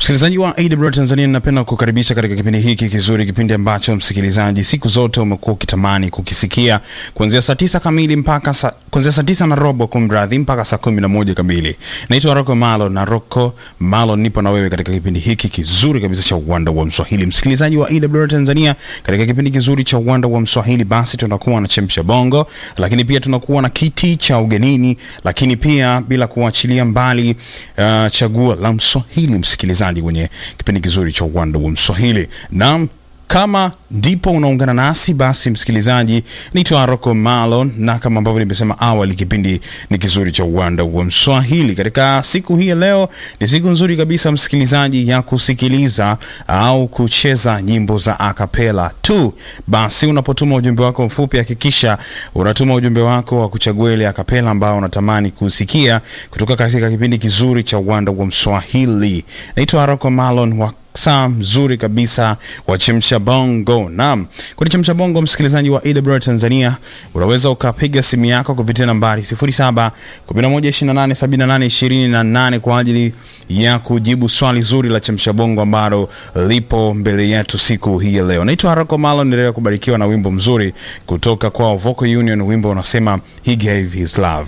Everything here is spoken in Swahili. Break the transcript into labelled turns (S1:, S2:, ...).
S1: Msikilizaji wa AWR Tanzania, ninapenda kukaribisha katika kipindi hiki kizuri, kipindi ambacho msikilizaji siku zote umekuwa ukitamani kukisikia kuanzia saa tisa kamili mpaka sa, kuanzia saa tisa na robo kumradhi, mpaka saa kumi na moja kamili. Naitwa Rocco Malo na Rocco Malo, nipo na wewe katika kipindi hiki kizuri kabisa cha uwanda wa Mswahili. Msikilizaji wa AWR Tanzania, katika kipindi kizuri cha uwanda wa Mswahili, basi tunakuwa na chemsha bongo, lakini pia tunakuwa na kiti cha ugenini, lakini pia bila kuachilia mbali uh, chaguo la Mswahili msikilizaji kwenye kipindi kizuri cha uwanda wa Mswahili. Naam, kama ndipo unaungana nasi basi, msikilizaji, naitwa Rocco Malo, na kama ambavyo nimesema awali, kipindi ni kizuri cha uwanda wa Mswahili. Katika siku hii ya leo, ni siku nzuri kabisa msikilizaji, ya kusikiliza au kucheza nyimbo za akapela tu. Basi unapotuma ujumbe wako mfupi, hakikisha unatuma ujumbe wako wa kuchagua ile akapela ambao unatamani kusikia kutoka katika kipindi kizuri cha uwanda wa Mswahili. Naitwa Rocco Malo wa saa mzuri kabisa wa chemsha bongo. Naam, kwenye chemsha bongo, msikilizaji wa AWR Tanzania, unaweza ukapiga simu yako kupitia nambari 07 11 28 78 28 kwa ajili ya kujibu swali zuri la chemsha bongo ambalo lipo mbele yetu siku hii ya leo. Naitwa Harako Malo, endelea kubarikiwa na wimbo mzuri kutoka kwa Vocal Union, wimbo unasema he gave his love.